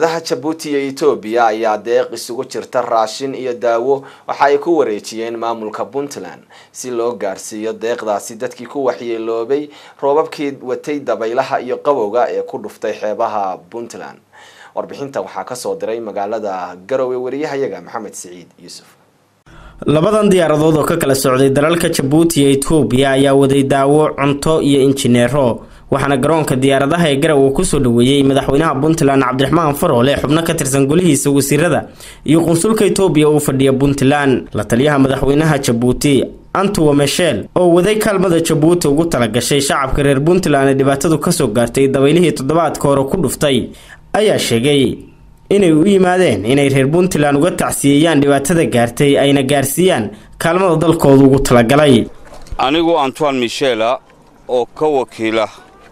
dowladaha jabuuti iyo etoobiya ayaa deeq isugu jirta raashin iyo daawo waxa ay ku wareejiyeen maamulka puntland si loo gaarsiiyo deeqdaasi dadkii ku waxyeeloobay roobabkii watay dabaylaha iyo qabowga ee ku dhuftay xeebaha puntland warbixintan waxaa kasoo diray magaalada garowe wariyahayaga maxamed siciid yuusuf labadan diyaaradood oo ka kala socday dalalka jabuuti iyo etoobiya ayaa waday daawo cunto iyo injineero waxaana garoonka diyaaradaha ee garowe kusoo dhaweeyey madaxweynaha puntland cabdiraxmaan faroole xubno ka tirsan golihiisa wasiirada iyo qunsulka etoobiya uu fadhiya puntland la taliyaha madaxweynaha jabuuti antuwa meshel oo waday kaalmada jabuuti ugu talagashay shacabka reer puntland ee dhibaatadu kasoo gaartay dabaylihii toddobaadka hore ku dhuftay ayaa sheegay inay u yimaadeen inay reer puntland uga tacsiyeeyaan dhibaatada gaartay ayna gaarsiiyaan kaalmada dalkooda ugu talagalay anigu antoine michela oo ka wakiila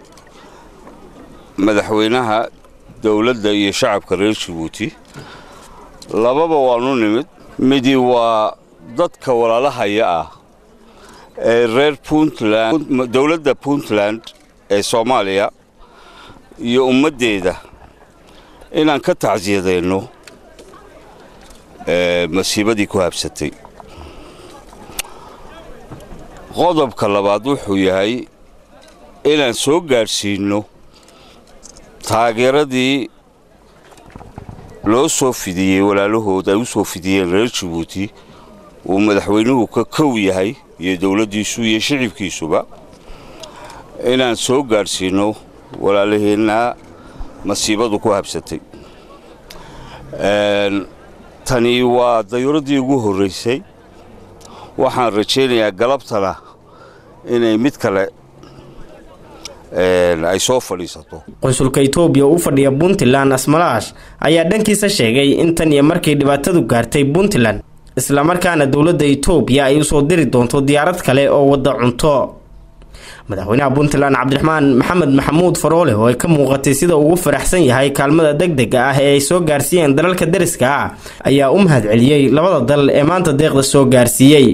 madaxweynaha dowladda iyo shacabka reer jabuuti lababa waanu nimid midi waa dadka walaalahaya ah ee reer puntland dowladda puntland ee soomaaliya iyo ummaddeeda inaan ka tacsiyadayno masiibadii ku habsatay qodobka labaad wuxuu yahay inaan soo gaadhsiinno taageeradii loo soo fidiyey walaalahood ay u soo fidiyeen reer jabuuti uu madaxweynuhu ka kow yahay iyo dowladdiisu iyo shicibkiisuba inaan soo gaadhsiinno walaalaheenna masiibadu ku habsatay tani waa dayuuraddii ugu horraysay waxaan rajaynayaa galabtana inay mid kale ay soo fadhiisato qunsulka etoobiya u fadhiya puntland asmalaash ayaa dhankiisa sheegay in tan iyo markii dhibaatadu gaartay puntland islamarkaana dowladda etoobiya ay usoo diri doonto diyaarad kale oo wadda cunto madaxweynaha puntland cabdiraxmaan maxamed maxamuud faroole oo ay ka muuqatay sida ugu faraxsan yahay kaalmada degdega ah ee ay soo gaarsiiyeen dalalka dariska ah ayaa u mahad celiyey labada dal ee maanta deeqda soo gaarsiiyey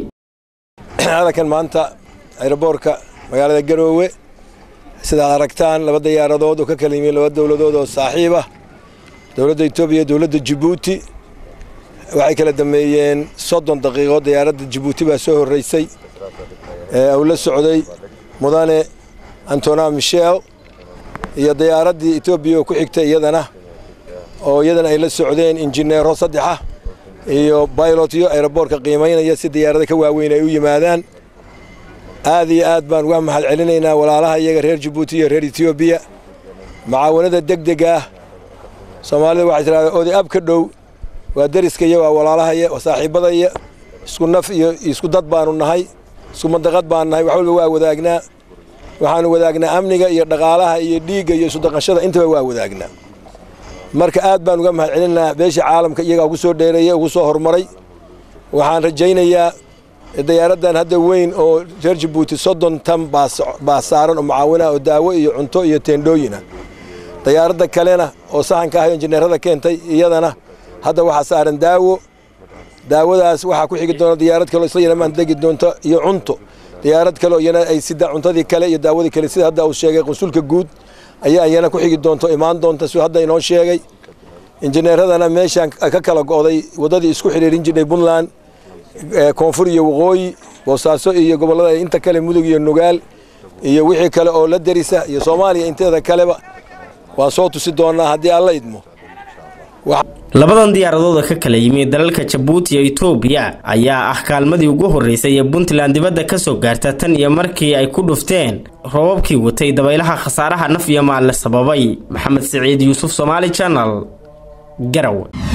halkan maanta ayroboorka magaalada garoowe sidaad aragtaan laba diyaaradood oo ka kala yimid laba dowladood oo saaxiib ah dowladda etoobiya iyo dowladda jabuuti waxay kala dameeyeen soddon daqiiqo diyaaradda jabuuti baa soo horraysay uu la socday mudane antona michel iyo diyaaraddii etoobiya oo ku xigtay iyadana oo iyadana ay la socdeen injineero saddexa iyo baylotyo ayroboorka qiimaynaya si diyaarada ka waaweyn ay u yimaadaan aad iyo aad baan uga mahad celinaynaa walaalaha iyaga reer jabuuti iyo reer etoobiya macaawanada degdega ah soomaalida waxay tidhahdaa oday ab ka dhow waa deriskaiyo waa walaalahaya waa saaxiibadaya isku naf iyo isku dad baanu nahay isku mandaqad baan nahay wax walba waa wadaagnaa waxaanu wadaagnaa amniga iyo dhaqaalaha iyo dhiigga iyo isudaqashada intaba waa wadaagnaa marka aad baan uga mahad celinaynaa beesha caalamka iyagaa ugu soo dheereeyey ugu soo horumaray waxaan rajaynayaa diyaaraddan hadda weyn oo reer jabuuti soddon tan baa saaran oo mucaawinah oo daawo iyo cunto iyo teendhooyina diyaaradda kalena oo sahanka ah injineerada keentay iyadana hadda waxaa saaran daawo daawadaas waxaa ku xigi doona diyaarad kaleo isla yaramaan degi doonto iyo cunto diyaarad kaleo iyana ay sida cuntadii kale iyo daawadii kale sida hadda uu sheegay qunsulka guud ayaa iyana ku xigi doonto imaan doonta siduu hadda inoo sheegay injineeradana meeshaan ka kala go'day waddadii isku xidhiirin jirnay puntland koonfur iyo waqooyi boosaaso iyo gobollada inta kale mudug iyo nugaal iyo wixii kale oo la derisa iyo soomaaliya inteeda kaleba waan soo tusi doonaa haddii alla idmo labadan diyaaradood oo ka kala yimid dalalka jabuuti iyo etoobiya ayaa ah kaalmadii ugu horreysay ee puntland dibadda kasoo gaarta tan iyo markii ay ku dhufteen roobabkii watay dabaylaha khasaaraha naf iyo maalle sababay maxamed siciid yuusuf somaali janal garowe